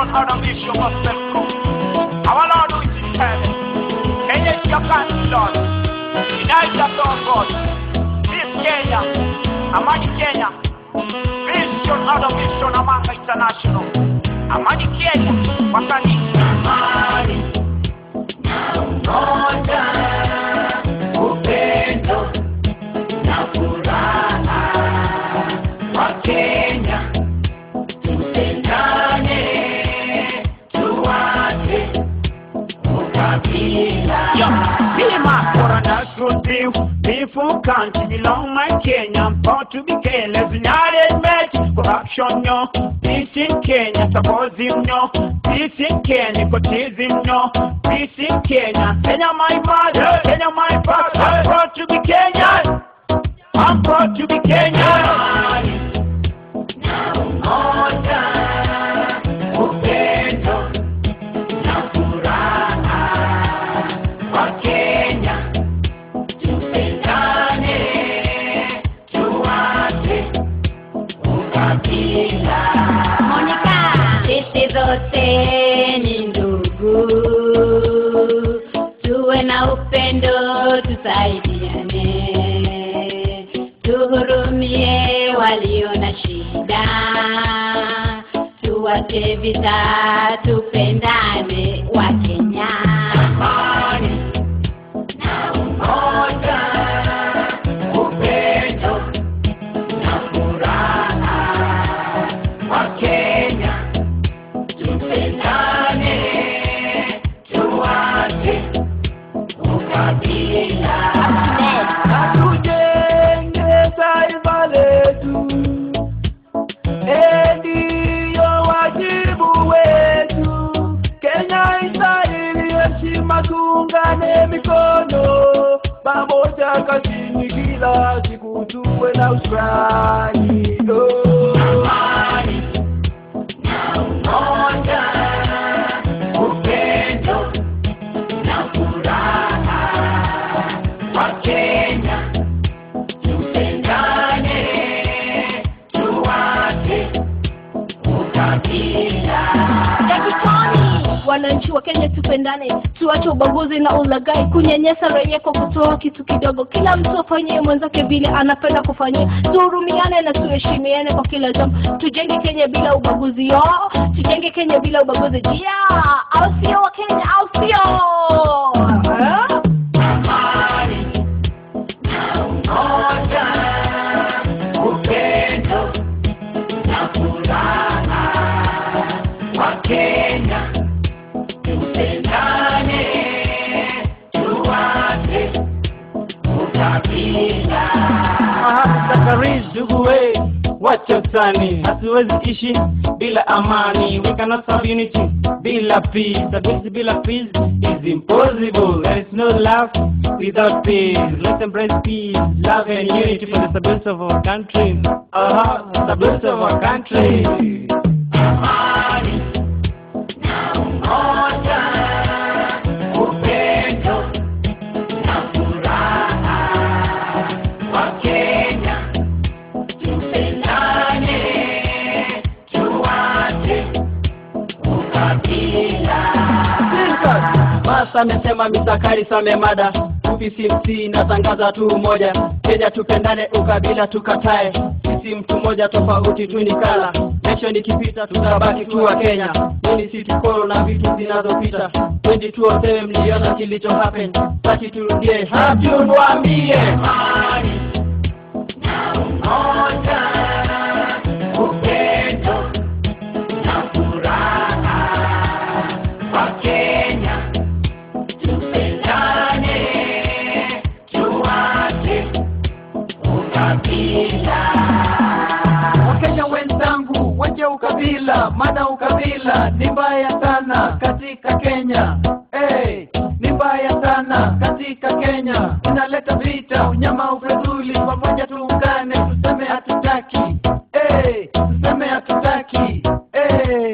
out of mission must come. Our Lord who is in heaven. Kenya is your country, Lord. Unite us, oh God. This Kenya, Amani Kenya. Vision out of mission Amanga International. Amani Kenya, kwa kanisa. Amani na umoja, upendo na furaha kwa Kenya. Tupendane, tuache ukabila. Bima for a national team, peaceful country belong my Kenya. Proud to be careless, United match, corruption no. Peace in Kenya, suppose him no. Peace in Kenya, nepotism no. Peace in Kenya, Kenya my mother, Kenya my father. I'm proud to be Kenyan. I'm proud to be Kenyan. Na umoja, upendo na furaha kwa Kenya, tupendane, tuache ukabila. Monica, sisi zote ni ndugu, tuwe na upendo, tusaidiane, tuhurumie walio na shida, tuwache vita, tupendane wa Kenya. Amani na umoja, upendo na furaha kwa Kenya, tupendane, tuache ukabila. Na tujenge taifa letu, Eh, ndiyo wajibu wetu. Kenya istahili heshima, tuungane mikono pamoja kazini, kila siku tuwe na ushukrani. Oh. Amani na umoja, upendo na furaha kwa Kenya, tupendane, tuache ukabila. Dakikani, wananchi wa Kenya tupendane, tuache ubaguzi na ulaghai, kunyanyasa raia kwa kutoa kitu kidogo. Kila mtu afanyie mwenzake vile anapenda kufanyia, tuhurumiane na tuheshimiane kwa kila jambo. Tujenge Kenya bila ubaguzi yo, tujenge Kenya bila ubaguzi jia, au sio wa Kenya, au sio eh? Amani na umoja, upendo na furaha kwa Kenya, tupendane, tuache ukabila. Zakari ndugu we, wacha utani, hatuwezi ishi bila amani. We cannot have unity bila peace. Stability bila peace is impossible. There is no love without peace. Let's embrace peace, love and unity for the stability of our country. Uh-huh, stability of our country. Amani na umoja, upendo na furaha kwa Kenya, tupendane, tuache ukabila. Basa amesema misakari same mada UPCMC natangaza tu umoja Kenya tupendane ukabila tukatae sisi mtu mmoja tofauti tu ni kala nation ikipita tutabaki tu wa Kenya Mimi si tukoro na vitu zinazopita 2207 mliona kilicho happen saki turudie hapi unwambie Amani na umoja, upendo na furaha kwa Kenya, tupendane, tuache ukabila. Wakenya wenzangu, wache ukabila, maana ukabila ni mbaya sana katika Kenya. Hey, ni mbaya sana katika Kenya, unaleta vita, unyama, ufedhuli. Pamoja tuungane, tuseme hatutaki. Hey, tuseme hatutaki. Hey.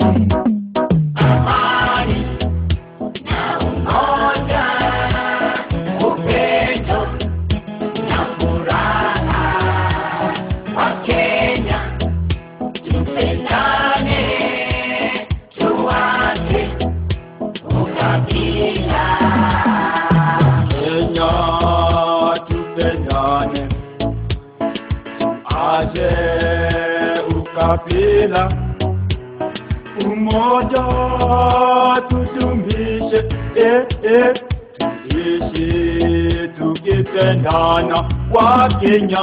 Amani na umoja, upendo na furaha kwa Kenya, tupendane, tuache ukabila umoja tudumishe eh, eh, tuishi tukipendana wa Kenya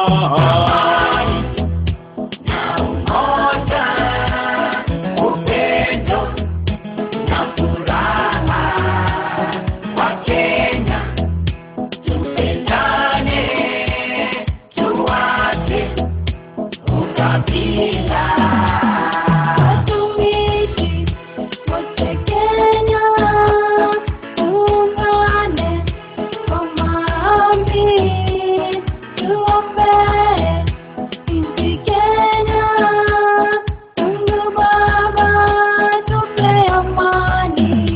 Watumishi wote Kenya, tuungane kwa maombi, tuombee nchi Kenya. Mungu Baba, tupe amani.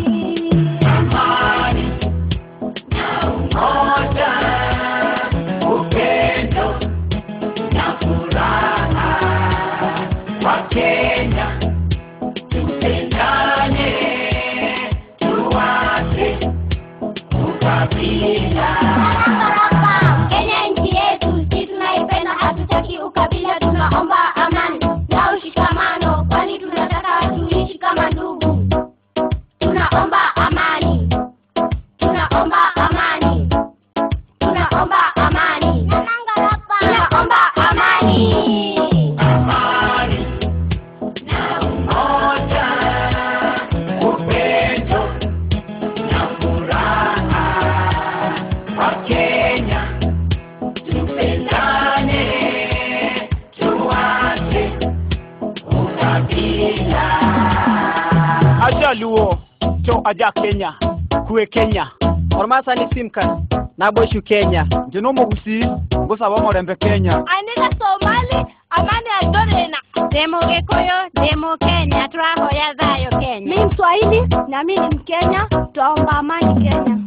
Kenya nchi yetu, sisi tunaipenda, hatutaki ukabila, tunaomba amani na ushikamano, kwani tunataka tuishi kama ndugu. Tunaomba amani, tunaomba amani, tunaomba amani, tunaomba amani. aja luo to aja Kenya kue Kenya ormasa ni simkan naboishu kenya njeno mogusi ngosa wa morembe Kenya Anena Somali, amani adorena. Demo Gikuyu, demo Kenya, twahoya thayo Kenya. Mi Mswahili na mi ni Mkenya, twaomba amani Kenya.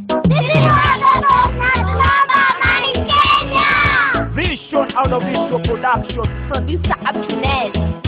Vision out of Vision Production Producer up to next.